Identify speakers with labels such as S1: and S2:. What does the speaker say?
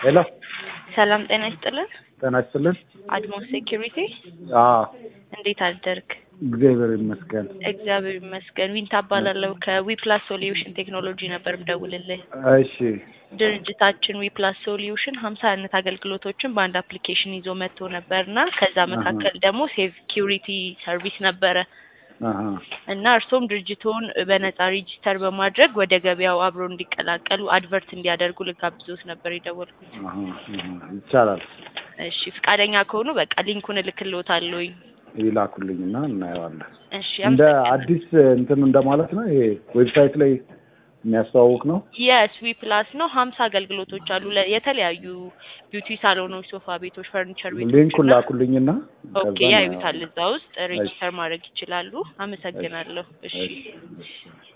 S1: ሄሎ
S2: ሰላም ጤና ይስጥልን።
S1: ጤና ይስጥልን።
S2: አድማስ ሴኪሪቲ
S1: አዎ
S2: እንዴት አደርግ?
S1: እግዚአብሔር ይመስገን።
S2: እግዚአብሔር ይመስገን። ዊንታ እባላለሁ ከዊፕላስ ሶሉሽን ቴክኖሎጂ ነበር ምደውልልህ።
S1: እሺ
S2: ድርጅታችን ዊፕላስ ሶሉሽን ሀምሳ አይነት አገልግሎቶችን በአንድ አፕሊኬሽን ይዞ መጥቶ ነበር እና ከዛ መካከል ደግሞ ሴኪሪቲ ሰርቪስ ነበረ
S1: አሀ
S2: እና እርሶም ድርጅቶን በነጻ ሬጂስተር በማድረግ ወደ ገበያው አብሮ እንዲቀላቀሉ አድቨርት እንዲያደርጉ ልጋብዞት ነበር የደወልኩት።
S1: አሀ አሀ ይቻላል።
S2: እሺ ፈቃደኛ ከሆኑ በቃ ሊንኩን እልክልዎታለሁኝ።
S1: ይላኩልኝና እናየዋለን።
S2: እሺ
S1: እንደ
S2: አመሰግናለሁ።
S1: አዲስ እንትን እንደማለት ነው። ይሄ ዌብሳይት ላይ የሚያስተዋውቅ ነው።
S2: የስ ዊ ፕላስ ነው። ሀምሳ አገልግሎቶች አሉ ለ- የተለያዩ ቢዩቲ ሳሎኖች፣ ሶፋ ቤቶች፣ ፈርኒቸር ቤቶች
S1: ሊንኩን
S2: እና
S1: ላኩልኝና
S2: ኦኬ
S1: ከዛ
S2: ያዩታል። እዛ ውስጥ ሬጂስተር ማድረግ ይችላሉ። አመሰግናለሁ። እሺ
S1: እሺ